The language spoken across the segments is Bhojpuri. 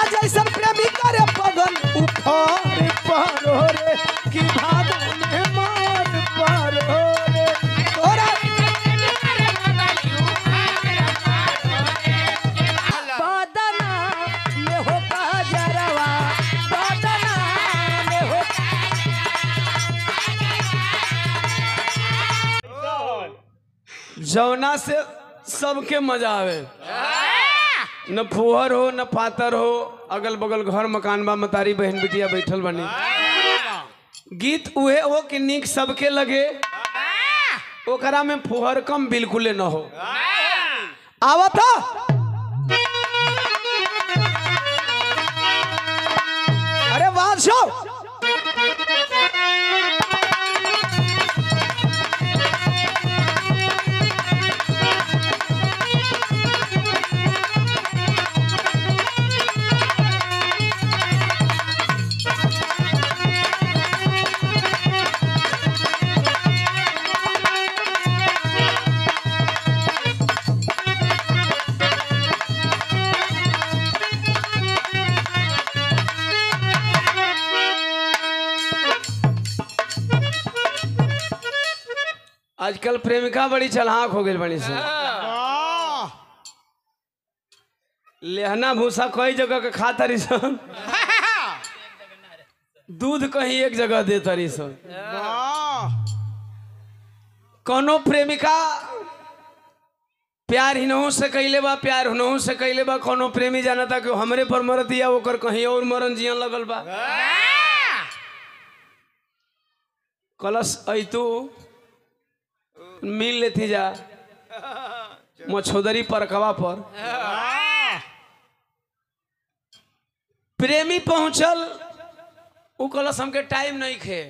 जैसन प्रेमी करे पगन उफार पारो रे कि भादो में मार पारो रे तोरा बदना में हो काजरवा बदना में हो जौना से सबके मजा आवे न फुहर हो न पातर हो अगल बगल घर मकान बा मतारी बहन बिटिया बैठल बनी गीत उहे हो कि निक सबके लगे ओकरा में फुहर कम बिल्कुले न हो आवत अरे वाह शो आजकल प्रेमिका बड़ी चलाक हो गई बड़ी से लेहना भूसा कई जगह के खा तरी सन दूध कहीं एक जगह दे तरी सन कोनो प्रेमिका प्यार हिनहू से कैले बा प्यार हुनहू से कैले बा कोनो प्रेमी जाना था कि हमरे पर मरत दिया ओकर कहीं और मरन जियन लगल बा कलश ऐतू मिल लेती जा मछोदरी परकवा पर प्रेमी पहुंचल उ कलश हमके टाइम नहीं खे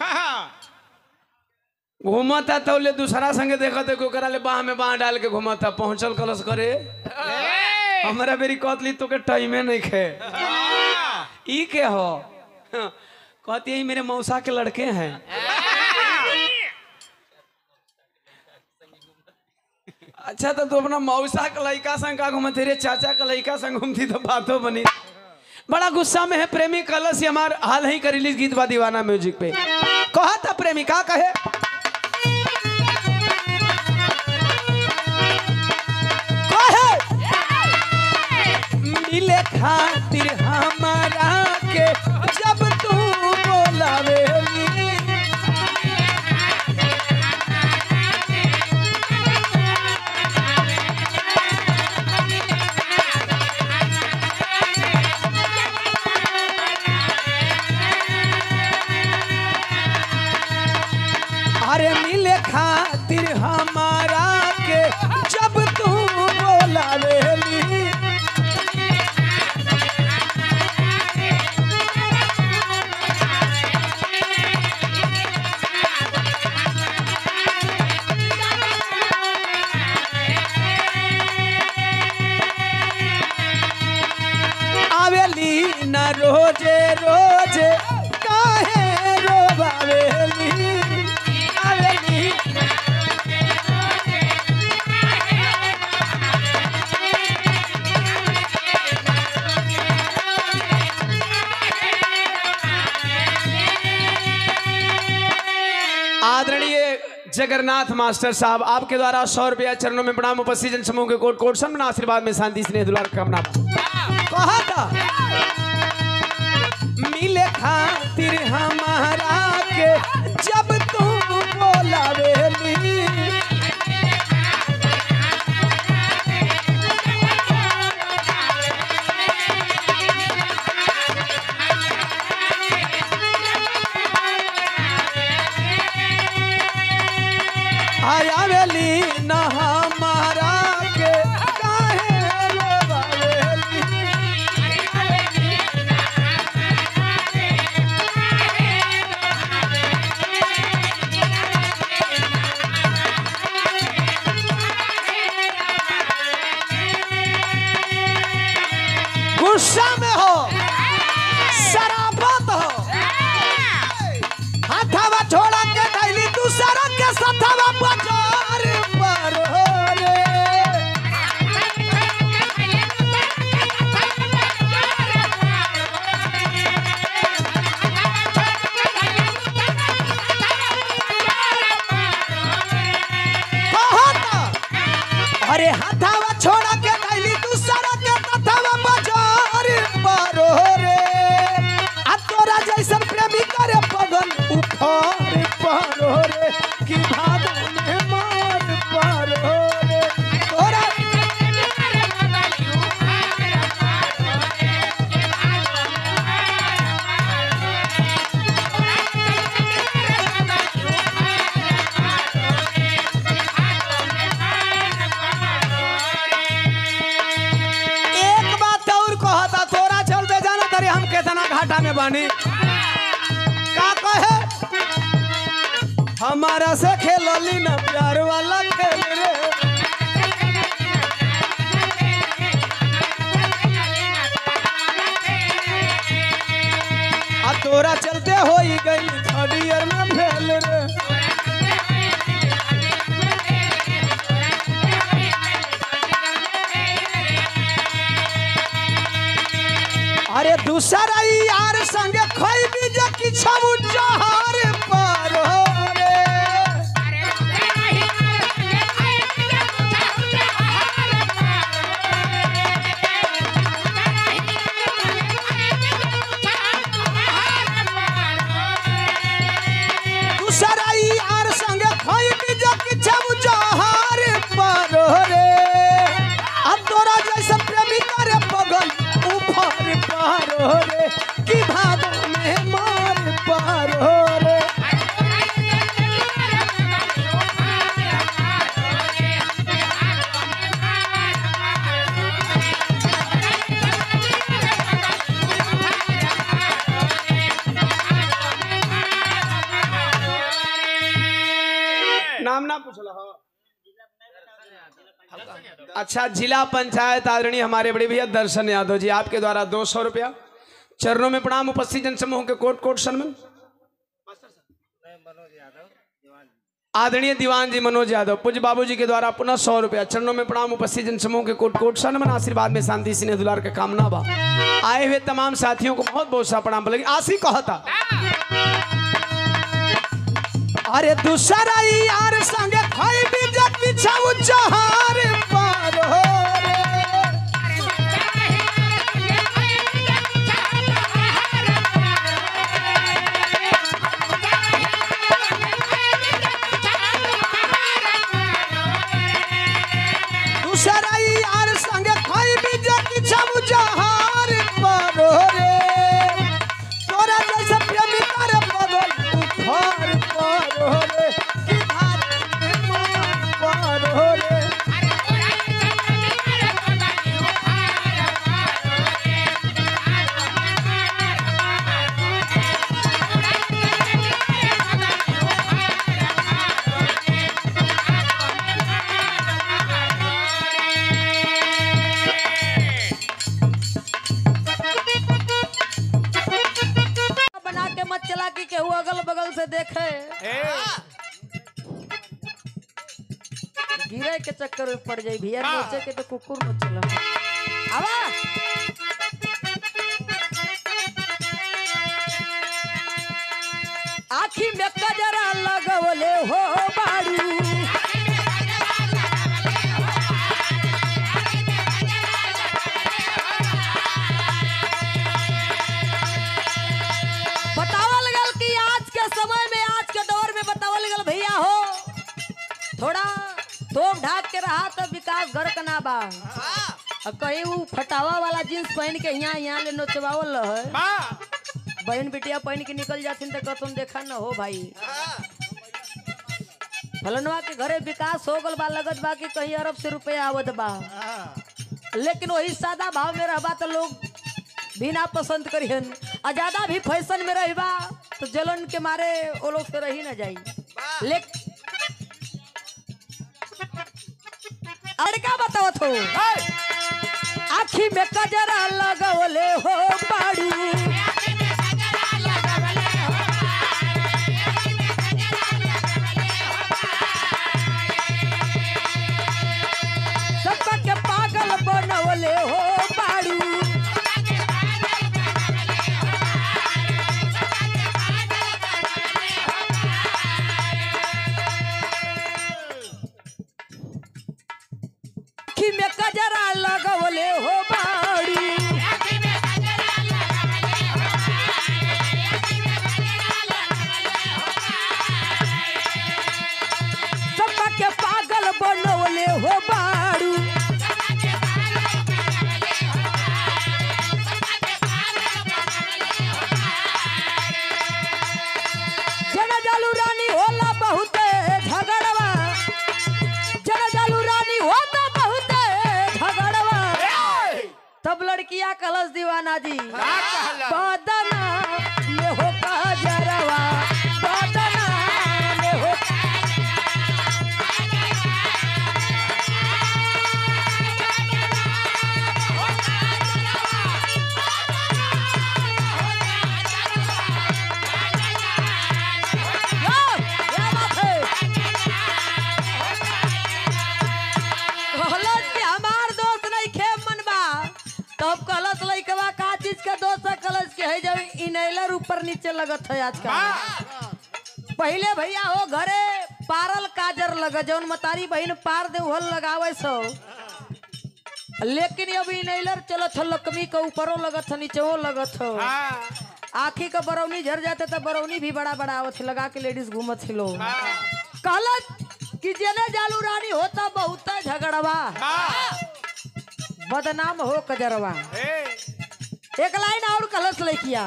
घूमता तो ले दूसरा संगे देखत कि ओकरा ले बाह में बाह डाल के घूमता पहुंचल कलश करे हमरा बेरी कहतली तो के टाइमे नहीं खे ई के हो कहती है मेरे मौसा के लड़के हैं अच्छा तो तू अपना मौसा के लड़का संग का घूमत रे चाचा के लड़का संग घूमती तो बातों बनी बड़ा गुस्सा में है प्रेमी कलश हमार हाल ही कर रिलीज गीत बा दीवाना म्यूजिक पे कहा था प्रेमी का कहे कहे मिले खातिर हमारा के जब तू बोलावेली अरे मिले खातिर हमारा के जब तू बोलावेली आवेली न रोजे रोजे काहे रोबावेली आवेली आदरणीय जगन्नाथ मास्टर साहब आपके द्वारा सौ रुपया चरणों में प्रणाम उपस्थित जन समूह के कोट कोट सम्मान आशीर्वाद में शांति स्नेह दुलार कामना कहा था मिले खातिर हमारा के जब तू बोलावेली आयावेली न हमारा के काहे रोवावेली गुस्सा में हो शराबत हो हाथावा छोड़ा के कैली दूसरा के सथावा बाजार पर हो रे बानी का कहे हमारा से खेलली ना प्यार वाला खेल रे आ तोरा चलते हो ही गई थर्ड ईयर में फेल रे अरे दूसरा यार संग खोई भी जो किछू जहर पर हो रे दूसरा यार संग खोई भी जो किछू जहर पर हो रे अब तोरा जैसे प्रेमी करे बगल ऊपर पार हो रे कि भादो में मार पार हो रे नाम ना पूछला हो अच्छा जिला पंचायत आदरणीय हमारे बड़े भैया दर्शन यादव जी आपके द्वारा दो सौ रुपया चरणों में प्रणाम उपस्थित जनसमूह के कोट कोट सन्मान आदरणीय दीवान जी मनोज यादव पूज्य बाबू जी के द्वारा पुनः सौ रुपया चरणों में प्रणाम उपस्थित जनसमूह के कोट कोट सन्मान आशीर्वाद में शांति स्नेह दुलार का कामना बा आए हुए तमाम साथियों को बहुत बहुत सा प्रणाम लगी आशी कहता अरे दूसरा यार संग खाई भी जग बिछाऊ जहार पार हो रे दूसरा यार संग खाई भी जग बिछाऊ जहार पार हो रे तोरा जैसे प्रेमी करे बगल उफार पार हो रे कि भात में मार पार हो रे बना के मत चला कि केहू अगल बगल से देखे गिरे के चक्कर में पड़ जाई भैया नोचे के तो कुकुर मत चला आवा आखी में कजरा लगवले हो बाड़ू बतावल गल कि आज के समय में आज के दौर में बतावल गल भैया हो थोड़ा तोम ढाक के रहा तो विकास घर का ना बा अब कहीं वो फटावा वाला जींस पहन के यहाँ यहाँ ले नोचवावल है बहन बिटिया पहन के निकल जाथिन तो तुम देखा न हो भाई फलनवा के घरे विकास हो गल बा लगत बा कि कहीं अरब से रुपया आवत बा लेकिन वही सादा भाव में रहबा तो लोग भी ना पसंद करिहन आ ज्यादा भी फैशन में रहबा तो जलन के मारे वो लोग से रही ना जाई लेक अरे क्या बतावत हो आखी में कजरा लगवले हो बाड़ू सबका के पागल बनवले हो बाड़ू आखी में कजरा लगवले हो बाड़ू सबका के पागल बनवले हो बाड़ू जन जालू रानी होला बहुते झगड़वा जन जालू रानी होता बहुते झगड़वा तब लड़किया कलश दीवाना जी बदना लइकवा का चीज के दोस्त कलश के है जब इनहेलर ऊपर नीचे लगत है आजकल पहले भैया हो घरे पारल काजर लग जौन मतारी बहन पार दे उहल लगावे सो लेकिन अब इनहेलर चलत हो लकमी के ऊपरों लगत हो नीचेओ लगत हो आखी का बरौनी झर जाते तो बरौनी भी बड़ा बड़ा आवत है, लगा के लेडीज घूमत थी लोग कहलत कि जेने जालू रानी होता बहुत झगड़वा बदनाम हो कजरवा एक लाइन और कलश लइकिया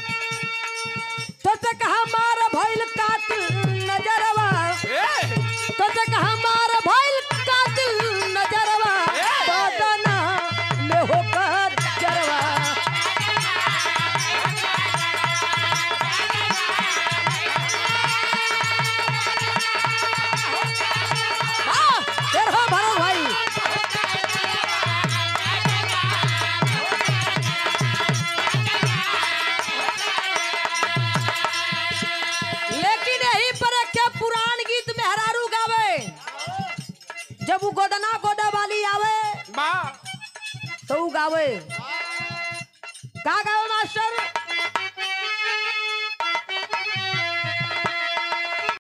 तो से कहा मार भइल कातिल नजरवा तो से कहा मार भइल कातिल नजरवा बदना में हो कजरवा हाँ, देर हो भरत भाई लेकिन यही पर के पुरान गीत में हरारू गावे जब वो गोदना गोदा वाली आवे तो वो गावे का गावे मास्टर